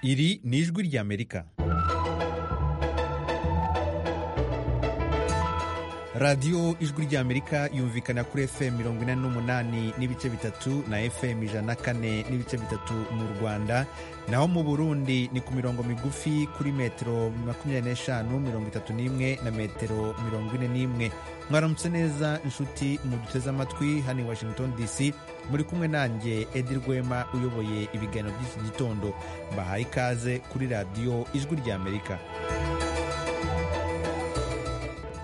iri ni ijwi ry'amerika radiyo ijwi ry'amerika yumvikana kuri fm mirongo ine n'umunani n'ibice bitatu na fm ijana na kane n'ibice bitatu mu rwanda naho mu burundi ni ku mirongo migufi kuri metero makumyabiri n'eshanu mirongo itatu n'imwe na metero mirongo ine n'imwe mwaramutse neza inshuti muduteze amatwi hano i washington dc muri kumwe nanjye edi rwema uyoboye ibiganiro by'iki gitondo mbahaye ikaze kuri radiyo ijwi ry'amerika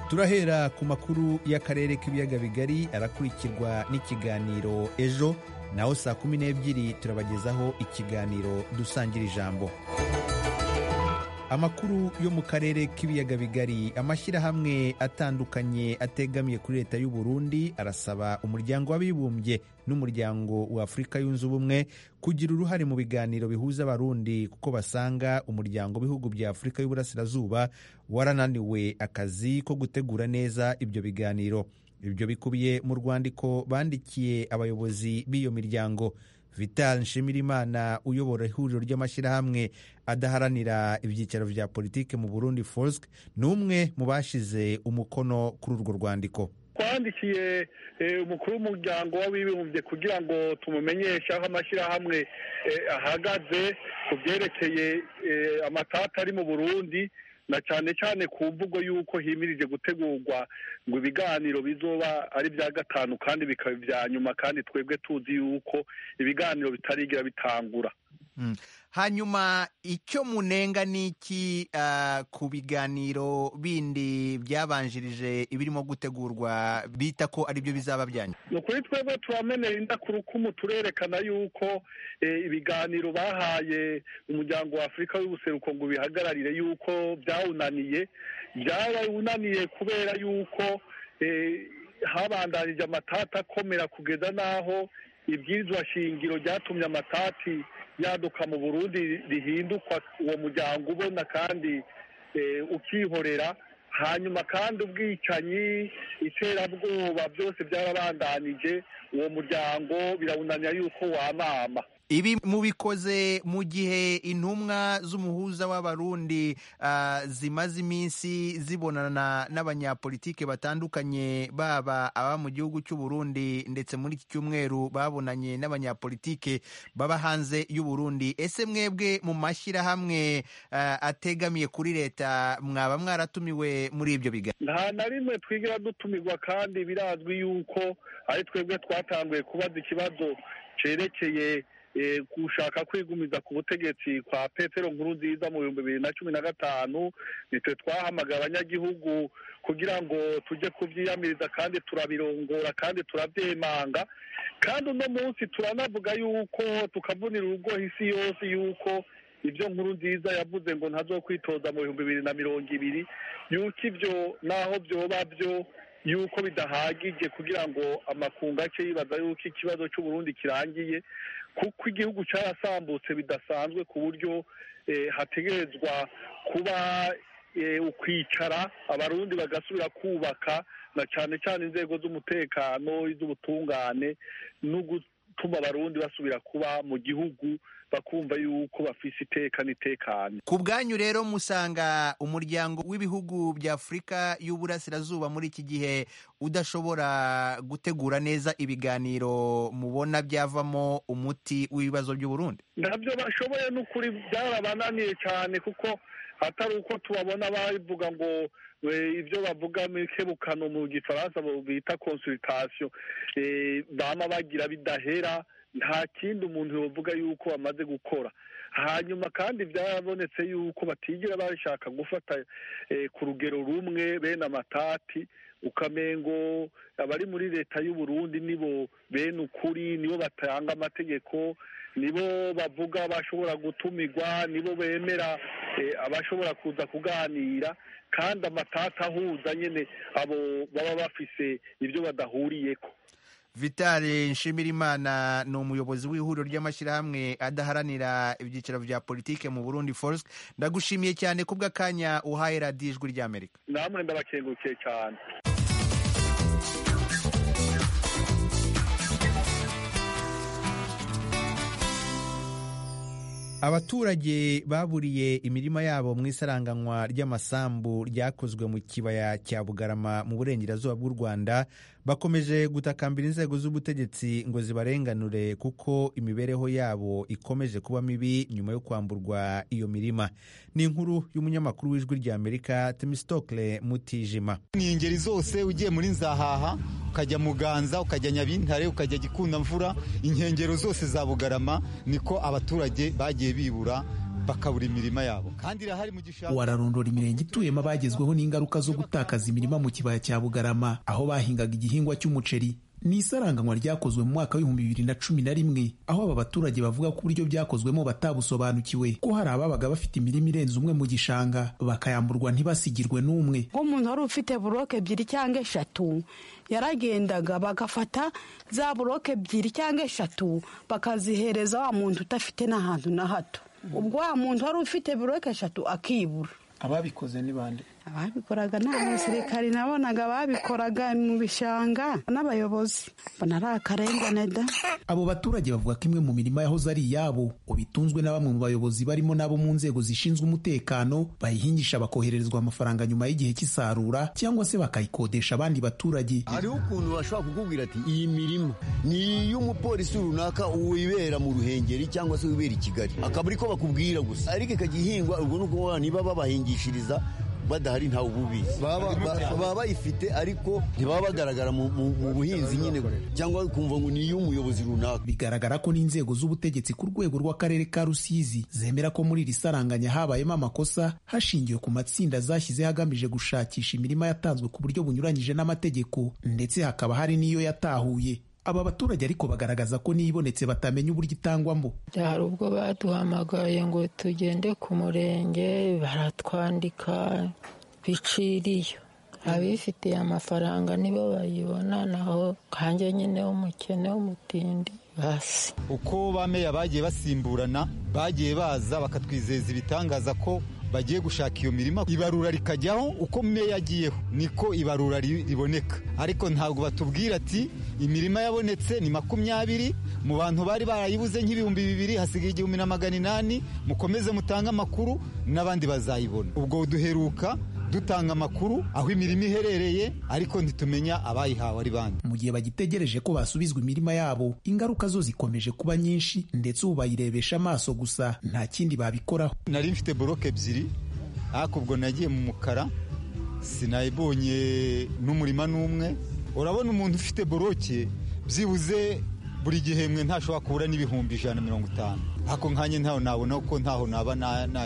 turahera ku makuru y'akarere k'ibiyaga bigari arakurikirwa n'ikiganiro ejo naho saa kumi n'ebyiri turabagezaho ikiganiro dusangira ijambo amakuru yo mu karere k'ibiyaga bigari amashyirahamwe atandukanye ategamiye kuri leta y'u Burundi arasaba umuryango w'abibumbye n'umuryango wa Afurika yunze ubumwe kugira uruhare mu biganiro bihuza abarundi kuko basanga umuryango w'ibihugu bya Afurika y'uburasirazuba warananiwe akazi ko gutegura neza ibyo biganiro ibyo bikubiye mu rwandiko bandikiye abayobozi b'iyo miryango vital nshimirimana uyobora ihuriro ry'amashyirahamwe adaharanira ibyicaro bya politiki mu burundi forsk ni umwe mu bashize umukono kuri urwo rwandiko twandikiye umukuru w'umuryango w'abibumbye kugira ngo tumumenyeshe aho amashyirahamwe ahagaze ku byerekeye amatata ari mu burundi na cyane cyane ku mvugo y'uko himirije gutegurwa ngo ibiganiro bizoba ari ibya gatanu kandi bikaba ibya nyuma kandi twebwe tuzi yuko ibiganiro bitarigira bitangura hanyuma icyo munenga ni iki ku biganiro bindi byabanjirije ibirimo gutegurwa bita ko ari byo bizaba byanyu ni ukuri twebwe turamenera indakurukumu turerekana yuko ibiganiro bahaye umuryango wa afurika w'ubuseruko ngo bihagararire yuko byawunaniye byawunaniye kubera yuko habandanije amatata akomera kugeza n'aho ibyirizwa shingiro ryatumye amatati yaduka mu burundi rihindukwa uwo muryango ubona kandi ukihorera hanyuma kandi ubwicanyi iterabwoba byose byarabandanije uwo muryango birawunanira yuko wamama ibi mubikoze mu gihe intumwa z'umuhuza w'abarundi zimaze iminsi zibonana n'abanyapolitike batandukanye baba aba mu gihugu cy'u Burundi ndetse muri iki cyumweru babonanye n'abanyapolitike baba hanze y'u Burundi ese mwebwe mu mashyirahamwe ategamiye kuri leta mwaba mwaratumiwe muri ibyo biganiro nta na rimwe twigira dutumirwa kandi birazwi yuko ari twebwe twatanguye kubaza ikibazo cyerekeye gushaka kwigumiza ku butegetsi kwa petero nkuru nziza mu bihumbi bibiri na cumi na gatanu nitwe twahamagara abanyagihugu kugira ngo tujye kubyiyamiriza kandi turabirongora kandi turabyemanga kandi uno munsi turanavuga yuko tukavunira urugoho isi yose yuko ibyo nkuru nziza yavuze ngo ntazo kwitoza mu bihumbi bibiri na mirongo ibiri yuko ibyo naho byoba byo yuko bidahagije kugira ngo amakungu ace yibaza yuko ikibazo cy'uburundi kirangiye kuko igihugu cyarasambutse bidasanzwe ku buryo hategerezwa kuba ukwicara abarundi bagasubira kubaka na cyane cyane inzego z'umutekano iz'ubutungane no gutuma abarundi basubira kuba mu gihugu bakumva yuko bafise iteka n'itekane ku bwanyu rero musanga umuryango w'ibihugu bya afurika y'uburasirazuba muri iki gihe udashobora gutegura neza ibiganiro mubona byavamo umuti w'ibibazo by'u Burundi ntabyo bashoboye n'ukuri byarabananiye cyane kuko atari uko tubabona bavuga ngo ibyo bavuga mu ikebukano mu gifaransa bita konsulitasiyo bama bagira bidahera nta kindi umuntu yavuga yuko bamaze gukora hanyuma kandi byarabonetse yuko batigera bashaka gufata ku rugero rumwe bene amatati ukamengo abari muri leta y'u Burundi nibo bene ukuri nibo batanga amategeko nibo bavuga bashobora gutumirwa nibo bemera abashobora kuza kuganira kandi amatati ahuza nyine abo baba bafise ibyo badahuriyeko vitale nshimirimana ni umuyobozi w'ihuriro ry'amashyirahamwe adaharanira ibyiciro bya politike mu burundi force ndagushimiye cyane kubw'akanya uhaye radiyo ijwi ry'amerika namwe ndabakengurukiye cyane abaturage baburiye imirima yabo mu isaranganywa ry'amasambu ryakozwe mu kibaya cya bugarama mu burengerazuba bw'u rwanda bakomeje gutakambira inzego z'ubutegetsi ngo zibarenganure kuko imibereho yabo ikomeje kuba mibi nyuma yo kwamburwa iyo mirima ni inkuru y'umunyamakuru w'ijwi ry'amerika temistokle mutijima ni ingeri zose ugiye muri nzahaha ukajya muganza ukajya nyabintare ukajya gikundamvura inkengero zose za bugarama niko abaturage bagiye bibura bakabura imirima yabo kandi irahari mu gishanga wararondora imirenge ituyemo abagezweho n'ingaruka zo gutakaza imirima mu kibaya cya bugarama aho bahingaga igihingwa cy'umuceri ni isaranganywa ryakozwe mu mwaka w'ibihumbi bibiri na cumi na rimwe aho aba baturage bavuga ko uburyo byakozwemo batabusobanukiwe ko hari ababaga bafite imirima irenze umwe mu gishanga bakayamburwa ntibasigirwe n'umwe nk'umuntu wari ufite buroke ebyiri cyangwa eshatu yaragendaga bagafata za buroke ebyiri cyangwa eshatu bakazihereza wa muntu udafite n'ahantu na hato ubwo wa muntu wari ufite buroke eshatu akibura ababikoze ni bande ababikoraga ni abasirikari nabonaga babikoraga mu bishanga n'abayobozi mbona ari akarengane da abo baturage bavuga ko imwe mu mirima yahoze ari iyabo ubu itunzwe na bamwe mu bayobozi barimo n'abo mu nzego zishinzwe umutekano bayihingisha bakohererezwa amafaranga nyuma y'igihe cy'isarura cyangwa se bakayikodesha abandi baturage hariho ukuntu bashobora kukubwira ati iyi mirima ni iy'umupolisi runaka wibera mu ruhengeri cyangwa se wibera i kigali akaba ariko bakubwira gusa ariko ikajya ihingwa ubwo ni ukuvuga niba babahingishiriza badahari ntawe ububizi baba bayifite ariko ntibaba bagaragara mu buhinzi nyine cyangwa kumva ngo ni iy'umuyobozi runaka bigaragara ko n'inzego z'ubutegetsi ku rwego rw'akarere ka rusizi zemera ko muri iri saranganya habayemo amakosa hashingiwe ku matsinda zashyizeho agamije gushakisha imirima yatanzwe ku buryo bunyuranyije n'amategeko ndetse hakaba hari n'iyo yatahuye aba baturage ariko bagaragaza ko n'ibonetse batamenya uburyo itangwamo hari ubwo baduhamagaye ngo tugende ku murenge baratwandika biciriyo abifitiye amafaranga nibo bayibona naho kanjye nyine w'umukene w'umutindi basi uko bameya bagiye basimburana bagiye baza bakatwizeza ibitangaza ko bagiye gushaka iyo mirima ibarura rikajyaho uko meya agiyeho niko ibarura riboneka ariko ntabwo batubwira ati imirima yabonetse ni makumyabiri mu bantu bari barayibuze nk'ibihumbi bibiri hasigaye igihumbi na magana inani mukomeze mutange amakuru n'abandi bazayibona ubwo duheruka dutanga amakuru aho imirimo iherereye ariko ntitumenya abayihawe ari bande mu gihe bagitegereje ko basubizwa imirima yabo ingaruka zo zikomeje kuba nyinshi ndetse ubu bayirebesha amaso gusa nta kindi babikoraho nari mfite boroke ebyiri ariko ubwo nagiye mu mukara sinayibonye n'umurima n'umwe urabona umuntu ufite boroke byibuze buri gihembwe ntashobora kubura n'ibihumbi ijana na mirongo itanu ako nkanye ntaho nabona kuko ntaho naba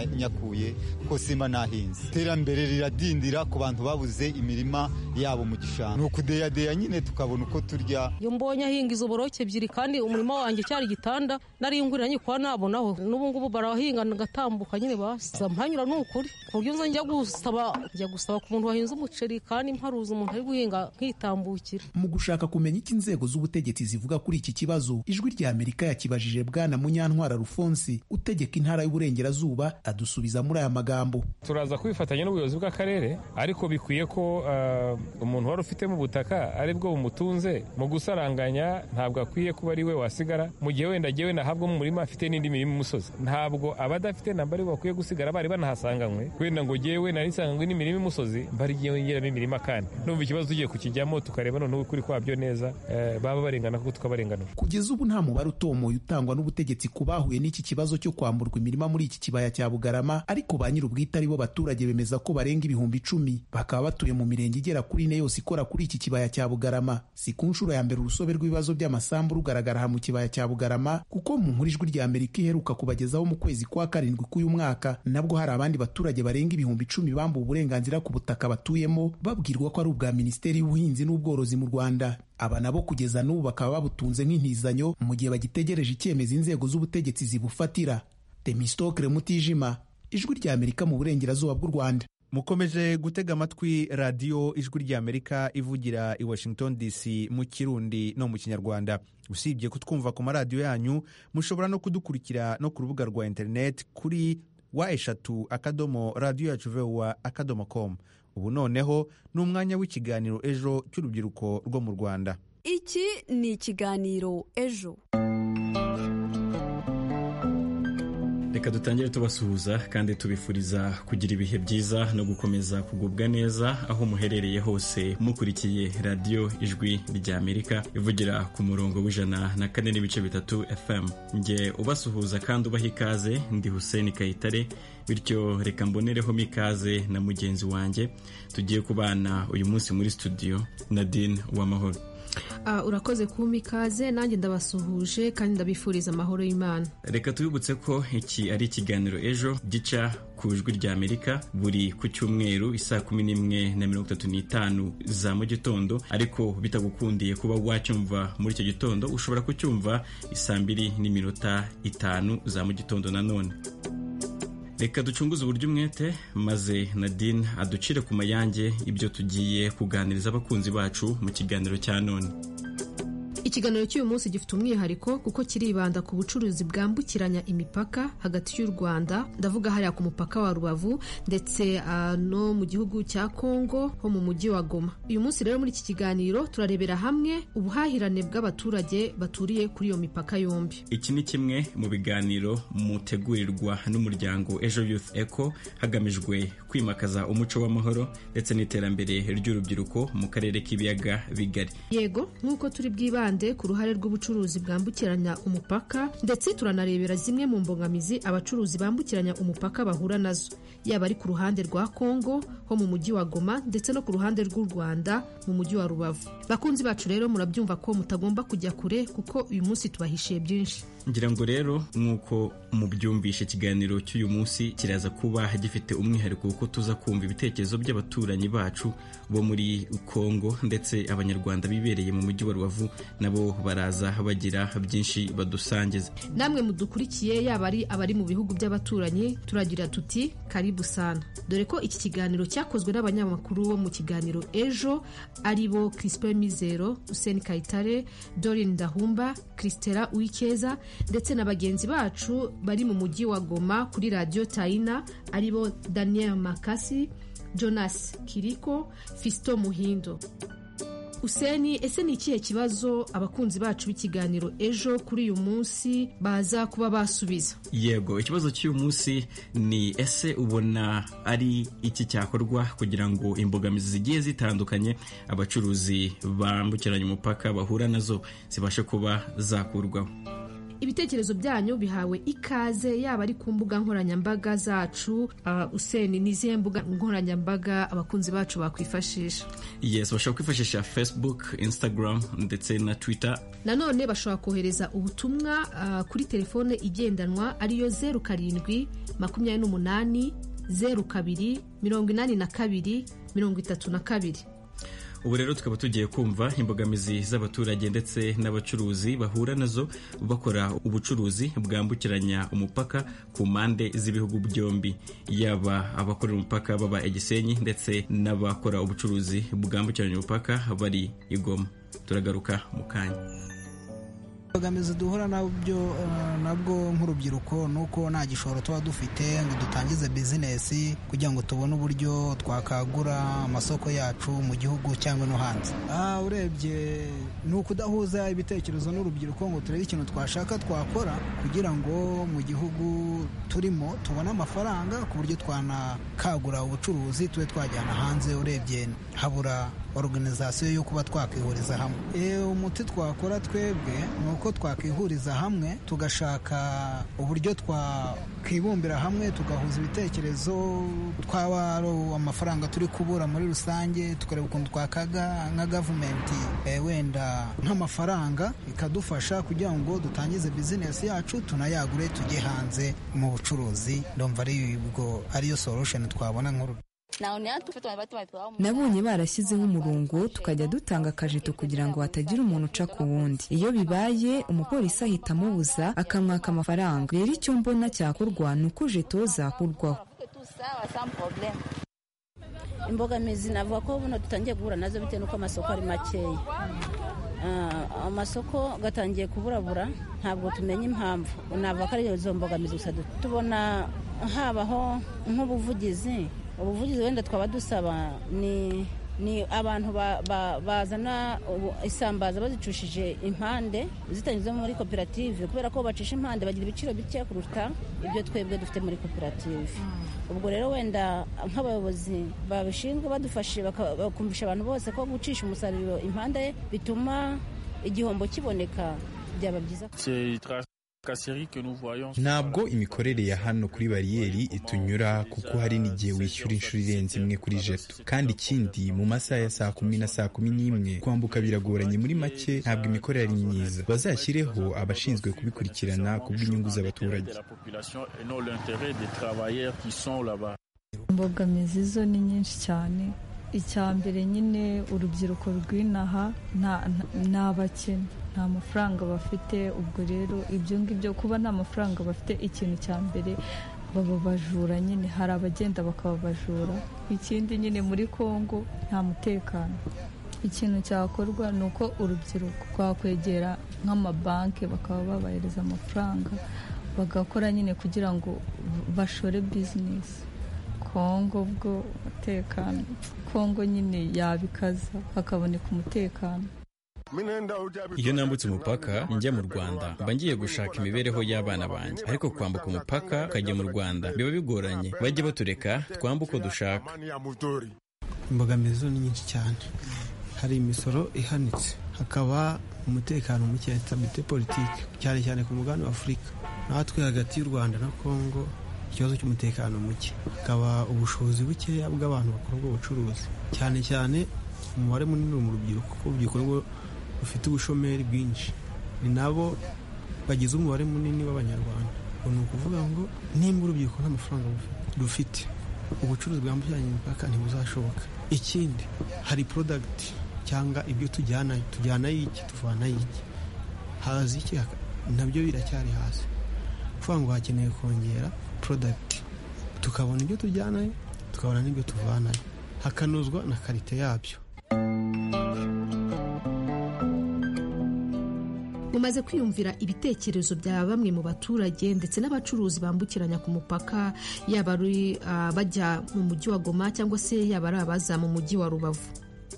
nanyakuye kuko simba nahinze iterambere riradindira ku bantu babuze imirima yabo mu gishanga ni ukudeyadeya nyine tukabona uko turya iyo mbonye ahinga izo boroke ebyiri kandi umurima wanjye cyari igitanda nari ngurira nyikwa nabonaho n'ubu ngubu barahinga ngatambuka nyine basiza mpanyura ni ukuri ku buryo nza njya gusaba njya gusaba ku muntu wahinze umuceri kandi mparuza umuntu ari guhinga nkitambukira mu gushaka kumenya icyo inzego z'ubutegetsi zivuga kuri iki kibazo ijwi rya Amerika yakibajije bwana munyantwara Alphonse utegeka intara y'uburengerazuba adusubiza muri aya magambo turaza kwifatanya n'ubuyobozi bw'akarere ariko bikwiye ko uh, umuntu wari ufitemo ubutaka ari bwo bumutunze mu gusaranganya ntabwo akwiye kuba ari we wasigara mu gihe wenda agiye wenda ahabwa umurima afite n'indi mirimo imusozi ntabwo abadafite namba ari bakwiye gusigara bari banahasanganywe wenda ngo jyewe nari nsanganywe n'imirima imusozi mbari igihe ngeramo imirima kandi n'ubu ikibazo tugiye kukijyamo tukareba noneho ukuri kwabyo neza uh, baba barengana kuko tukabarenganura kugeza ubu nta mubare utomoye utangwa n'ubutegetsi ku bahuye n'iki kibazo cyo kwamburwa imirima muri iki kibaya cya bugarama ariko ba nyir'ubwite ari bo baturage bemeza ko barenga ibihumbi icumi bakaba batuye mu mirenge igera kuri ine yose ikora kuri iki kibaya cya bugarama si ku nshuro ya mbere urusobe rw'ibibazo by'amasambu rugaragara aha mu kibaya cya bugarama kuko mu nkuru ijwi rya amerika iheruka kubagezaho mu kwezi kwa karindwi k'uyu mwaka nabwo hari abandi baturage barenga ibihumbi icumi bambuwe uburenganzira ku butaka batuyemo babwirwa ko ari ubwa minisiteri y'ubuhinzi n'ubworozi mu rwanda aba nabo kugeza n'ubu bakaba babutunze nk'intizanyo mu gihe bagitegereje icyemezo inzego z'ubutegetsi zibufatira temistokire mutijima ijwi rya amerika mu burengerazuba bw'u rwanda mukomeje gutega amatwi radiyo ijwi ry'amerika ivugira i washington dc mu kirundi no mu kinyarwanda usibye kutwumva ku maradiyo yanyu mushobora no kudukurikira no ku rubuga rwa interineti kuri wa eshatu akadomo radiyo yacu vewa akadomo komu ubu noneho ni umwanya w'ikiganiro ejo cy'urubyiruko rwo mu rwanda iki ni ikiganiro ejo reka dutangire tubasuhuza kandi tubifuriza kugira ibihe byiza no gukomeza kugubwa neza aho muherereye hose mukurikiye radiyo ijwi ry'amerika ivugira ku murongo w'ijana na kane n'ibice bitatu fm nge ubasuhuza kandi ubaha ikaze ndi hussein kayitare bityo reka mbonereho mikaze na mugenzi wanjye tugiye kubana uyu munsi muri studio nadine w'amahoro urakoze kumpa ikaze nanjye ndabasuhuje kandi ndabifuriza amahoro y'imana reka tubibutse ko iki ari ikiganiro ejo gica ku ijwi rya amerika buri ku cyumweru isaa kumi n'imwe na mirongo itatu n'itanu za mu gitondo ariko bitagukundiye kuba wacyumva muri icyo gitondo ushobora kucyumva isaa mbiri n'iminota itanu za mu gitondo nanone reka ducunguze uburyo umwete maze nadine aducire ku mayange ibyo tugiye kuganiriza abakunzi bacu mu kiganiro cya none ikiganiro cy'uyu munsi gifite umwihariko kuko kiribanda ku bucuruzi bwambukiranya imipaka hagati y'u rwanda ndavuga hariya ku mupaka wa rubavu ndetse uh, no mu gihugu cya kongo ho mu mujyi wa goma uyu munsi rero muri iki kiganiro turarebera hamwe ubuhahirane bw'abaturage baturiye kuri iyo mipaka yombi iki ni kimwe mu biganiro mutegurirwa n'umuryango ejo youth eco hagamijwe kwimakaza umuco w'amahoro ndetse n'iterambere ry'urubyiruko mu karere k'ibiyaga bigari yego nk'uko turi bwibande ku ruhare rw'ubucuruzi bwambukiranya umupaka ndetse turanarebera zimwe mu mbogamizi abacuruzi bambukiranya umupaka bahura nazo yaba ari ku ruhande rwa kongo ho mu mujyi wa goma ndetse no ku ruhande rw'u rwanda mu mujyi wa rubavu bakunzi bacu rero murabyumva ko mutagomba kujya kure kuko uyu munsi tubahishiye byinshi ngira ngo rero nk'uko mubyumvisha ikiganiro cy'uyu munsi kiraza kuba gifite umwihariko kuko tuza kumva ibitekerezo by'abaturanyi bacu bo muri kongo ndetse abanyarwanda bibereye mu mujyi wa rubavu nabo baraza bagira byinshi badusangiza namwe mudukurikiye yaba ari abari mu bihugu by'abaturanyi turagira tuti karibu sana dore ko iki kiganiro cyakozwe n'abanyamakuru bo mu kiganiro ejo ari bo Crispin Mizero Hussein Kayitare Dorine Ndahumba Christela Uwikeza ndetse na bagenzi bacu bari mu mujyi wa Goma kuri Radio Taina ari bo Daniel Makasi Jonas Kiriko Fisto Muhindo useni ese ni ikihe kibazo abakunzi bacu b'ikiganiro ejo kuri uyu munsi baza kuba basubiza yego ikibazo cy'uyu munsi ni ese ubona ari iki cyakorwa kugira ngo imbogamizi zigiye zitandukanye abacuruzi bambukiranya umupaka bahura nazo zibashe kuba zakurwaho ibitekerezo byanyu bihawe ikaze yaba ari ku mbuga nkoranyambaga zacu useni n'izihe mbuga nkoranyambaga abakunzi bacu bakwifashisha yes bashobora kwifashisha facebook instagram ndetse na twitter nanone bashobora kohereza ubutumwa kuri telefone igendanwa ariyo zeru karindwi makumyabiri n'umunani zeru kabiri mirongo inani na kabiri mirongo itatu na kabiri ubu rero tukaba tugiye kumva imbogamizi z'abaturage ndetse n'abacuruzi bahura nazo bakora ubucuruzi bwambukiranya umupaka ku mpande z'ibihugu byombi yaba abakorera umupaka baba igisenyi ndetse n'abakora ubucuruzi bwambukiranya umupaka bari igoma turagaruka mu kanya imbogamizi duhura nabyo nabwo nk'urubyiruko ni uko nta gishoro tuba dufite ngo dutangize bizinesi kugira ngo tubone uburyo twakagura amasoko yacu mu gihugu cyangwa no hanze urebye ni ukudahuza ibitekerezo n'urubyiruko ngo turebe ikintu twashaka twakora kugira ngo mu gihugu turimo tubone amafaranga ku buryo twanakagura ubucuruzi tube twajyana hanze urebye habura organizasiyo yo kuba twakwihuriza hamwe umuti twakora twebwe ni uko twakwihuriza hamwe tugashaka uburyo twakwibumbira hamwe tugahuza ibitekerezo twaba ari amafaranga turi kubura muri rusange tukareba ukuntu twakaga nka gavumenti wenda nk'amafaranga ikadufasha kugira ngo dutangize bizinesi yacu tunayagure tujye hanze mu bucuruzi ndumva ariyo solution twabona nkuru nabonye barashyizeho umurongo tukajya dutanga akajeto kugira ngo hatagira umuntu uca ku wundi iyo bibaye umupolisi ahita amubuza akamwaka amafaranga rero icyo mbona cyakorwa ni uko jeto zakurwaho imbogamizi navuga ko buno dutangiye guhura nazo bitewe n'uko amasoko ari makeya amasoko gatangiye kuburabura ntabwo tumenya impamvu navuga ko ari izo mbogamizi gusa tubona habaho nk'ubuvugizi ubuvugizi wenda twaba dusaba ni ni abantu ba- ba- bazana ubu- isambaza bazicushije impande zitanyuze muri koperative kubera ko bacisha impande bagira ibiciro bike kuruta ibyo twebwe dufite muri koperative ubwo rero wenda nk'abayobozi babishinzwe badufashe baka- bakumvisha abantu bose ko gucisha umusaruro impande bituma igihombo kiboneka byaba byiza ntabwo imikorere ya hano kuri bariyeri itunyura kuko hari n'igihe wishyura inshuro irenze imwe kuri jeto kandi ikindi mu masaha ya saa kumi na saa kumi n'imwe kwambuka biragoranye muri make ntabwo imikorere ari myiza bazashyireho abashinzwe kubikurikirana ku bw'inyungu z'abaturage imbogamizi zo ni nyinshi cyane icya mbere nyine urubyiruko rw'inaha nta- nta- ni abakene nta mafaranga bafite ubwo rero ibyo ngibyo kuba nta mafaranga bafite ikintu cya mbere baba bajura nyine hari abagenda bakaba abajura ikindi nyine muri kongo nta mutekano ikintu cyakorwa ni uko urubyiruko rwakwegera nk'amabanki bakaba babahereza amafaranga bagakora nyine kugira ngo bashore bizinesi kongo bwo umutekano kongo nyine yabikaza hakaboneka umutekano Iyo nambutse umupaka njya mu Rwanda mba ngiye gushaka imibereho y'abana banjye ariko kwambuka umupaka ukajya mu Rwanda biba bigoranye bajya batureka twambuka uko dushaka imbogamizi zo ni nyinshi cyane hari imisoro ihanitse hakaba umutekano muke sitabite politiki cyane cyane ku mugabane wa afurika natwe hagati y'u rwanda na kongo ikibazo cy'umutekano muke hakaba ubushobozi bukeya bw'abantu bakora ubwo bucuruzi cyane cyane umubare munini uri mu rubyiruko kuko urubyiruko rwo rufite ubushomeri bwinshi ni nabo bagize umubare munini w'abanyarwanda Ubwo ni ukuvuga ngo nimba urubyiruko nta mafaranga rufite ubucuruzi bwambukiranya imipaka ntibuzashoboka ikindi hari porodagiti cyangwa ibyo tujyana tujyanayo iki tuvanayo iki haza iki haka- nabyo biracyari hasi kuvuga ngo hakeneye kongera porodagiti tukabona ibyo tujyanayo tukabona n'ibyo tuvanayo hakanozwa na karite yabyo mumaze kwiyumvira ibitekerezo bya bamwe mu baturage ndetse n'abacuruzi bambukiranya ku mupaka yaba ari ah, bajya mu mujyi wa goma cyangwa se yaba ari abaza mu mujyi wa rubavu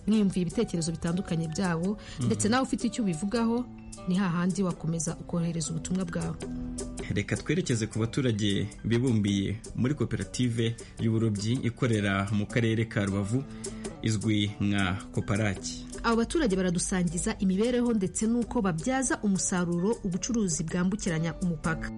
mwiyumviye ibitekerezo bitandukanye byabo ndetse nawe ufite icyo ubivugaho ni hahandi wakomeza ukohereza ubutumwa bwawe reka twerekeze ku baturage bibumbiye muri koperative y'uburobyi ikorera mu karere ka rubavu izwi nka koparaki abo baturage baradusangiza imibereho ndetse n'uko babyaza umusaruro ubucuruzi bwambukiranya umupaka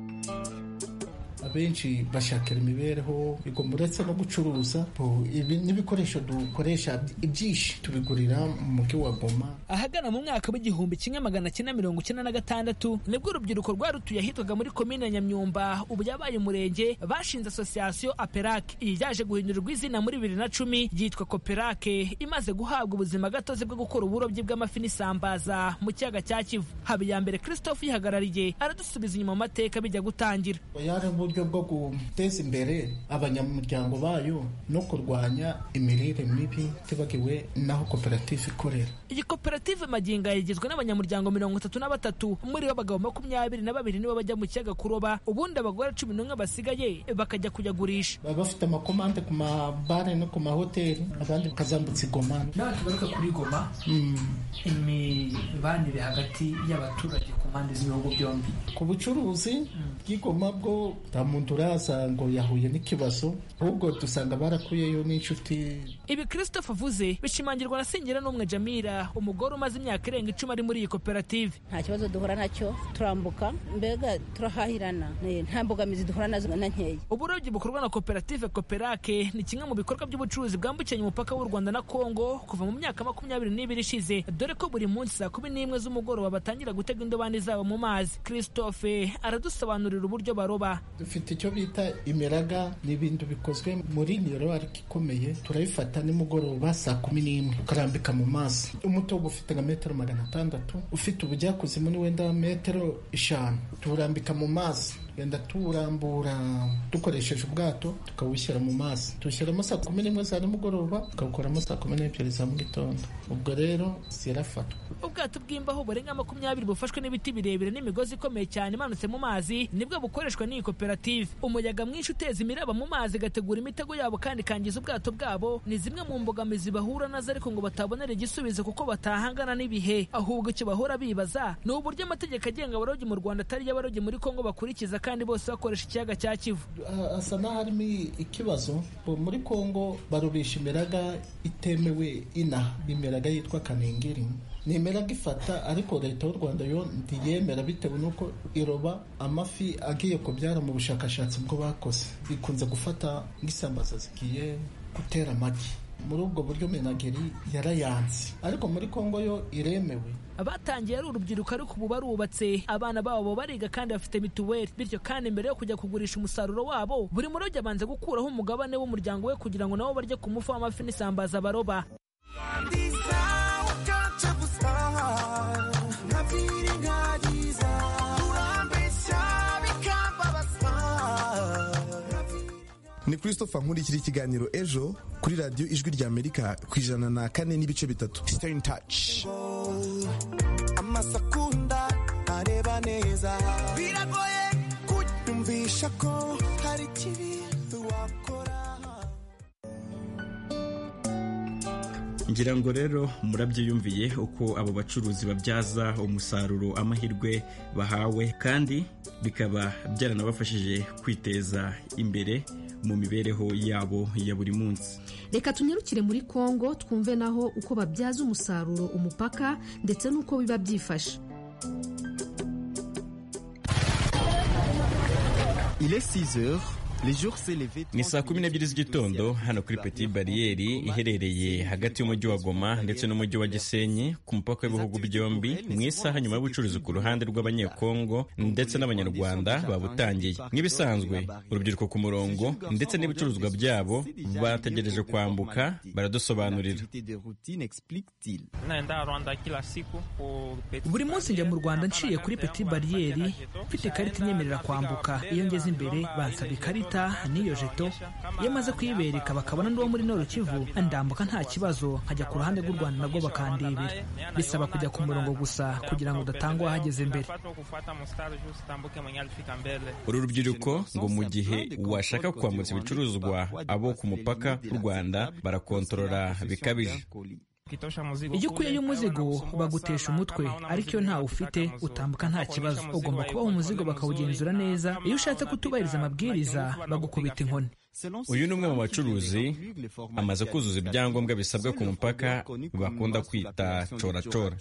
abenshi bashakira imibereho bigomba uretse no gucuruza bo, ibi n'ibikoresho dukoresha ibyinshi tubigurira mu mujyi wa goma ahagana mu mwaka w'igihumbi kimwe magana cyenda mirongo icyenda na gatandatu nibwo urubyiruko rwarutuye ahitwaga muri komine ya nyamyumba ubu yabaye umurenge bashinze asosiyasiyo aperake iyi yaje guhindurirwa izina muri bibiri na cumi yitwa koperake imaze guhabwa ubuzima gatozi bwo gukora uburobyi bw'amafi n'isambaza mu kiyaga cya kivu habiyambere christophe uyihagarariye aradusubiza inyuma mu mateka bijya gutangira yari uburyo bwo guteza imbere abanyamuryango bayo no kurwanya imirire mibi tibagiwe n'aho koperative ikorera iyi koperative magingo aya igizwe n'abanyamuryango mirongo itatu na batatu muri bo abagabo makumyabiri na babiri nibo bajya mu kiyaga kuroba ubundi abagore cumi n'umwe basigaye bakajya kuyagurisha baba bafite amakomande ku mabare no ku mahoteli abandi bakazambutsa igoma nawe tugaruka kuri goma imibanire hagati y'abaturage ku mpande z'ibihugu byombi ku bucuruzi bw'igoma bwo nta muntu uraza ngo yahuye n'ikibazo ahubwo dusanga barakuyeyo n'inshuti ibi christophe avuze bishimangirwa na sengera n'umwe jamira umugore umaze imyaka irenga icumi ari muri iyi koperative nta kibazo duhura nacyo turambuka mbega turahahirana ni- nta mbogamizi duhura nazo na nkeya uburobyi bukorwa na koperative koperake ni kimwe mu bikorwa by'ubucuruzi bwambukiranya umupaka w'u rwanda na kongo kuva mu myaka makumyabiri n'ibiri ishize dore ko buri munsi saa kumi n'imwe z'umugoroba batangira gutega indobani zabo mu mazi christophe aradusobanurira uburyo baroba dufite icyo bita imiraga ni ibintu bikozwe muri niyorowari ikomeye turayifata nimugoroba saa kumi n'imwe ukarambika mu mazi umutobe ufite nka metero magana atandatu ufite ubujyakuzimu ni wenda metero eshanu tuwurambika mu mazi tugenda tuwurambura dukoresheje ubwato tukawushyira mu mazi tuwushyiramo saa kumi n'imwe za nimugoroba tukawukoramo saa kumi n'ebyiri za mu gitondo ubwo rero zirafatwa ubwato bw'imbaho burenga makumyabiri bufashwe n'ibiti birebire n'imigozi ikomeye cyane imanutse mu mazi nibwo bukoreshwa n'iyi koperative umuyaga mwinshi uteza imiraba mu mazi igategura imitego yabo kandi ikangiza ubwato bwabo ni zimwe mu mbogamizi bahura nazo ariko ngo batabonera igisubizo kuko batahangana n'ibihe ahubwo icyo bahora bibaza ni uburyo amategeko agenga abarobyi mu rwanda atari yo abarobyi muri kongo bakurikiza kandi bose bakoresha ikiyaga cya kivu hasa n'aharimo ikibazo muri kongo barobesha imiraga itemewe inaha imiraga yitwa kanengeri ni imiraga ifata ariko leta y'u rwanda yo ntiyemera bitewe n'uko iroba amafi agiye kubyara mu bushakashatsi bwo bakoze ikunze gufata nk'isambaza zigiye gutera amagi muri ubwo buryo minageri yarayanze ariko muri kongo yo iremewe abatangiye ari urubyiruko ariko ubu barubatse abana babo bariga kandi bafite mituweli bityo kandi mbere yo kujya kugurisha umusaruro wabo buri murobyi abanza gukuraho umugabane w'umuryango we kugira ngo nabo barye ku mufu w'amafi n'isambaza baroba ni christopher nkurikira ikiganiro ejo kuri radiyo ijwi rya amerika ku ijana na kane n'ibice bitatu stay in touch amasakunda areba neza biragoye kunyumvisha ko hari ikibi wakora ngira ngo rero murabyiyumviye uko abo bacuruzi babyaza umusaruro amahirwe bahawe kandi bikaba byaranabafashije kwiteza imbere mu mibereho yabo ya buri munsi reka tunyarukire muri kongo twumve naho uko babyaza umusaruro umupaka ndetse n'uko biba byifashe Il est 6 heures. ni saa kumi n'ebyiri z'igitondo hano kuri peti bariyeri iherereye hagati y'umujyi wa goma ndetse n'umujyi wa gisenyi ku mupaka w'ibihugu byombi mu isaha nyuma y'ubucuruzi ku ruhande rw'abanyekongo ndetse n'abanyarwanda babutangiye nk'ibisanzwe urubyiruko ku murongo ndetse n'ibicuruzwa byabo bategereje kwambuka baradusobanurira buri munsi njya mu rwanda nciye kuri peti bariyeri mfite ikarita inyemerera kwambuka iyo ngeze imbere bansaba ikarita n'iyo jeto iyo amaze kuyibereka bakabona n'uwo muri noro kivu ndambuka nta kibazo nkajya ku ruhande rw'u rwanda nabwo bakandebera bisaba kujya ku murongo gusa kugira ngo udatanga uwahageze mbere uru rubyiruko ngo mu gihe washaka kwambutsa ibicuruzwa abo ku mupaka w'u rwanda barakontorora bikabije iyo ukuyeyo umuzigo bagutesha umutwe ariko iyo ntawe ufite utambuka nta kibazo ugomba kubaha umuzigo bakawugenzura neza iyo ushatse kutubahiriza amabwiriza bagukubita inkoni uyu ni umwe mu bacuruzi amaze kuzuza ibyangombwa bisabwa ku mupaka bakunda kwita coracora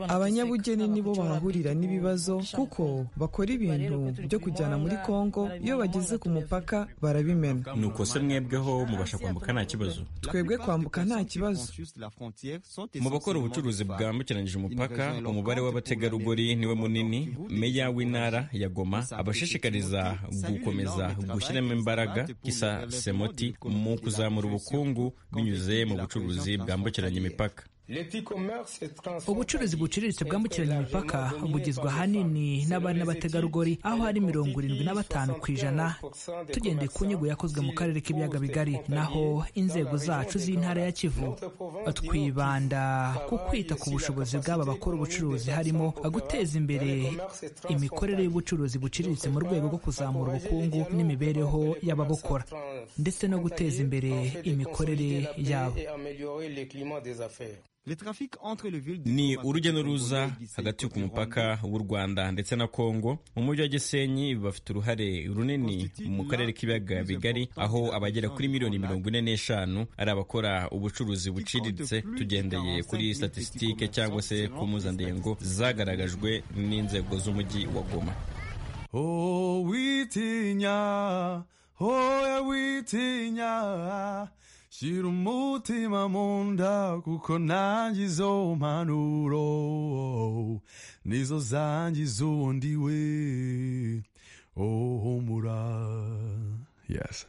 abanyabugeni nibo bahahurira n'ibibazo kuko bakora ibintu byo kujyana muri kongo iyo bageze ku mupaka barabimena nuko se mwebweho mubasha kwambuka nta kibazo twebwe kwambuka nta kibazo mu bakora ubucuruzi bwambukiranyije umupaka umubare w'abategarugori niwe munini meya w'intara ya goma abashishikariza gukomeza gushyiramo imbaraga isa semoti mu kuzamura ubukungu binyuze mu bucuruzi bwambukiranya imipaka ubucuruzi buciriritse bwambukiranya imipaka bugizwe ahanini n'abari n'abategarugori aho hari mirongo irindwi na batanu ku ijana tugendeye ku nyigo yakozwe mu karere k'ibiyaga bigari naho inzego zacu z'intara ya kivu twibanda ku kwita ku bushobozi bw'aba bakora ubucuruzi harimo guteza imbere imikorere y'ubucuruzi buciriritse mu rwego rwo kuzamura ubukungu n'imibereho y'ababukora ndetse no guteza imbere imikorere yabo ni urujya n'uruza hagati ku mupaka w'u rwanda ndetse na kongo mu mujyi wa gisenyi bafite uruhare runini mu karere k'ibiyaga bigari aho abagera kuri miliyoni mirongo ine n'eshanu ari abakora ubucuruzi buciriritse tugendeye kuri statisitike cyangwa se ku mpuzandengo zagaragajwe n'inzego z'umujyi wa goma oh witinya oya witinya shyira umutima mu nda kuko nanjye izo mpanuro nizo zangiza undi we oh humura yes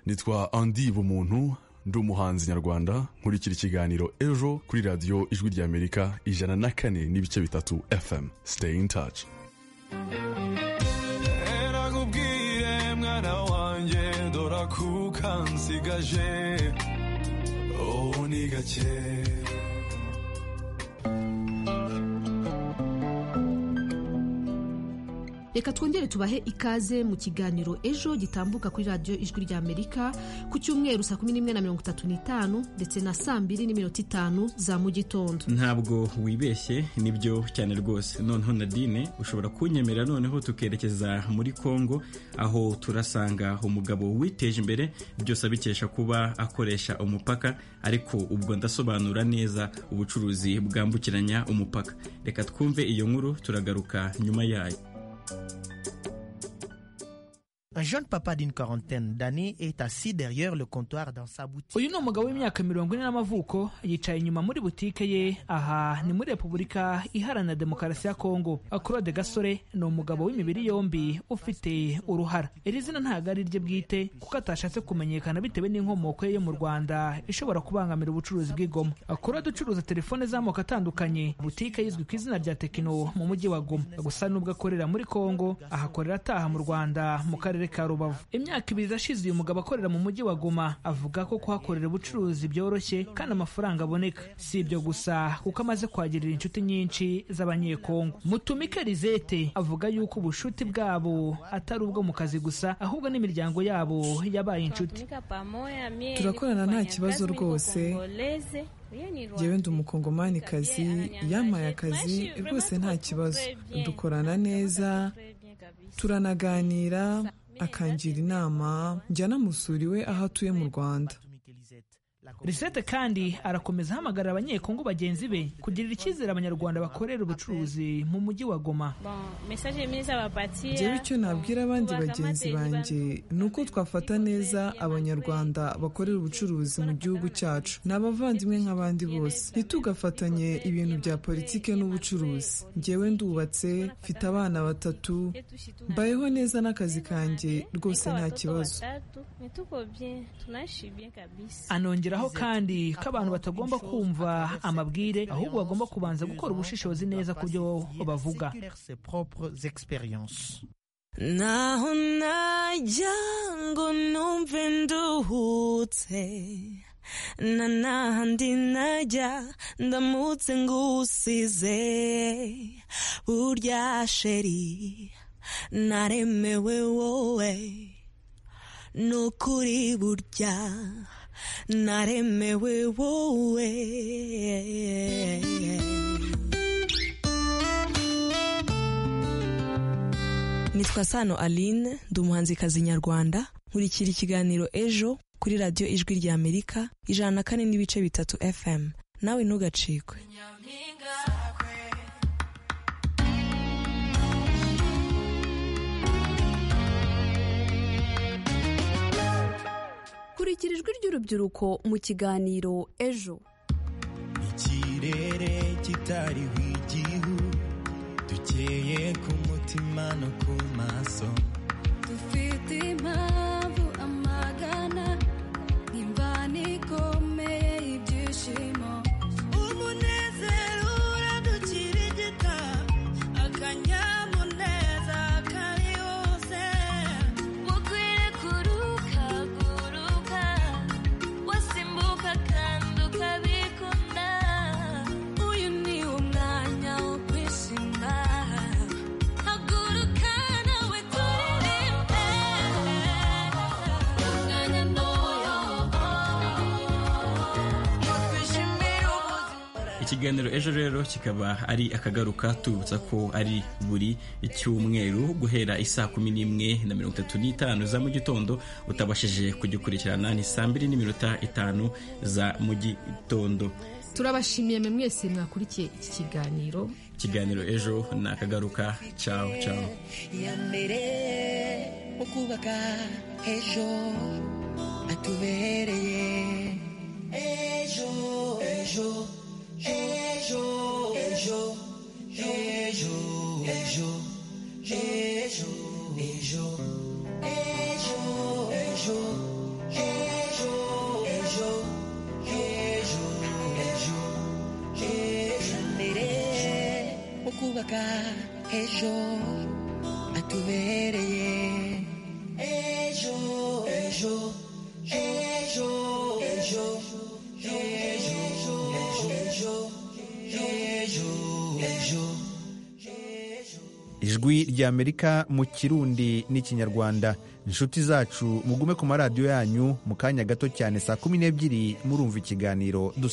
nitwa andi bumuntu ndi umuhanzi nyarwanda nkurikira ikiganiro ejo kuri radiyo ijwi ry'amerika ijana na kane n'ibice bitatu fm siteyi in taci erakubwire mwana wanjye dora kuka nsigaje ubu ni gake reka twongere tubahe ikaze mu kiganiro ejo gitambuka kuri radiyo ijwi ry'amerika ku cyumweru saa kumi n'imwe na mirongo itatu n'itanu ndetse na saa mbiri n'iminota itanu za mu gitondo ntabwo wibeshye nibyo cyane rwose noneho nadine ushobora kunyemerera noneho tukerekeza muri congo aho turasanga umugabo witeje imbere byose abikesha kuba akoresha umupaka ariko ubwo ndasobanura neza ubucuruzi bwambukiranya umupaka reka twumve iyo nkuru turagaruka nyuma yayo Un jeune papa d'une quarantaine d'années est assis derrière le comptoir dans sa boutique. uyu ni umugabo w'imyaka mirongo ine n'amavuko yicaye inyuma muri butike ye aha ni muri repubulika iharanira demokarasi ya kongo claude gasore ni umugabo w'imibiri yombi ufite uruhara iri zina ntabwo ari irye bwite kuko atashatse kumenyekana bitewe n'inkomoko ye yo mu rwanda ishobora kubangamira ubucuruzi bw'igoma claude ucuruza telefone z'amoko atandukanye butike yizwi ku izina rya tekino mu mujyi wa goma gusa n'ubwo akorera muri kongo ahakorera ataha mu rwanda mu karere karere ka rubavu imyaka ibiri irashize uyu mugabo akorera mu mujyi wa goma avuga ko kuhakorera ubucuruzi byoroshye kandi amafaranga aboneka si ibyo gusa kuko amaze kwagirira inshuti nyinshi z'abanyekongo mutumike rizete avuga yuko ubucuti bwabo atari ubwo mu kazi gusa ahubwo n'imiryango yabo yabaye inshuti turakorana nta kibazo rwose yewe ndi umukongomanikazi yampaye akazi rwose nta kibazo dukorana neza turanaganira akangira inama njya namusura iwe aho atuye mu rwanda risete kandi arakomeza ahamagarira abanyekongo bagenzi be kugirira icyizere abanyarwanda bakorera ubucuruzi mu mujyi wa goma njyewe icyo nabwira abandi bagenzi banjye ni uko twafata neza abanyarwanda bakorera ubucuruzi mu gihugu cyacu ni abavandimwe nk'abandi bose ntitugafatanye ibintu bya politike n'ubucuruzi njyewe ndubatse mfite abana batatu mbayeho neza n'akazi kanjye rwose nta kibazo anongera aho kandi ko abantu batagomba kumva amabwire ahubwo bagomba kubanza gukora ubushishozi neza ku byo bavuga naho najya ngo numve nduhutse na nahandi najya ndamutse ngusize burya sheri naremewe wowe ni ukuri burya naremewe wowe nitwa sano aline ndi umuhanzikazi nyarwanda nkurikira ikiganiro ejo kuri radiyo ijwi rya amerika ijana na kane n'ibice bitatu fm nawe ntugacikwe kurikira ijwi ry'urubyiruko mu kiganiro ejo ikirere kitariho igihu dukeye ku mutima no ku maso dufite impamvu amagana imvana ikomeye y'ibyishimo umunezero uradukirigita akanyamuneza kari hose mukwiye kuruka kuruka wasimbuka kandi ukabikunda uyu ni umwanya wo kwishima haguruka nawe turirimbe umwanya muyo wo kwishimira ubuzima ikiganiro ejo rero kikaba ari akagaruka tubutsa ko ari buri cyumweru guhera isaa kumi n'imwe na mirongo itatu n'itanu za mu gitondo utabashije kugikurikirana ni saa mbiri n'iminota itanu za mu gitondo turabashimiye mwe mwese mwakurikiye iki kiganiro ikiganiro ejo ni akagaruka cawo cawo iya mbere mu kubaka ejo hatubereye ejo ejo ejo ejo ejo ejo ejo ejo ejo ejo ejo ejo kubaka ejo hatubereye ejo ejo ejo ejo ejo ejo ejo ejo ejo ijwi ry'amerika mu kirundi n'ikinyarwanda inshuti zacu mugume ku maradiyo yanyu mu kanya gato cyane saa kumi n'ebyiri murumva ikiganiro